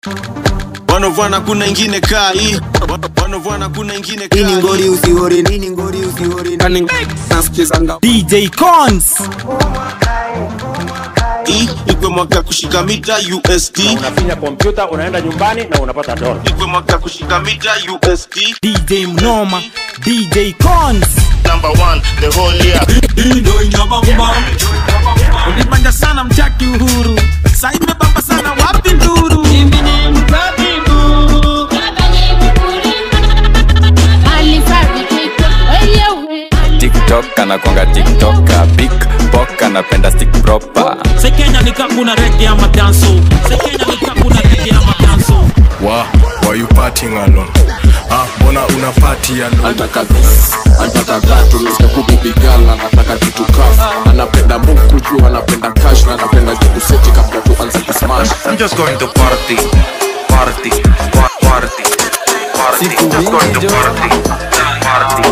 wanovana kuna ingine kaa hii wanovana kuna ingine kaa nini ngori hii usihori nini ngori usihori nani nasikizanga DJ Cons hii ikwe mwaka kushika mita USD unafinya kompyuta unaenda nyumbani na unapata dola ikwe mwaka kushika mita USD DJ Mnoma DJ Cons number one the whole year ulipanja sana mchaki uhuru sa imebamba sana wapi nduru tiktok anakwanga tiktoka big bok anapenda stick proper sekenya nikakuna rege ama danso sekenya nikakuna rege ama danso Wa, why you partying alone? Ah, mbona una party alone? anataka this anataka that unasikia kubibigala anataka kitu kaf anapenda muku juu anapenda cash na anapenda jikuseti kabla tuanze kusmash I'm just going to party, party, pa- party, party. Just going to party, party.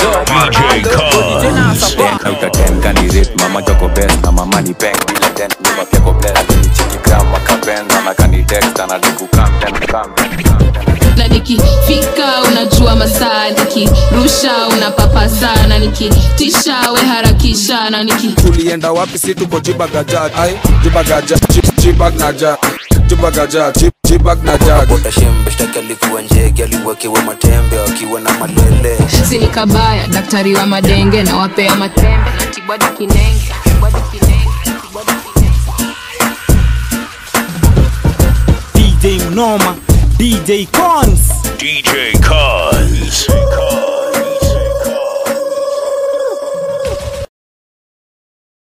utatenkanirate mama joko best na mama ni peng bila dent nyuma pia ko bless alinicheki gram akapenza na kanitext anadikukam ten kam na nikifika unajua masaa nikirusha unapapa sana nikitisha we harakisha na niki tulienda wapi si tuko jibagaja ai jibagaja Jib- jibag naja jibagaja Jib- jibag naja potashembe shtaki alikuwa njege aliwekewa matembe akiwa na malele sini kabaya daktari wa madenge na wapea matembe na tibwadi kinenge tibwadi kinenge tibwadi kinenge DJ Mnoma DJ Cons DJ Cuz.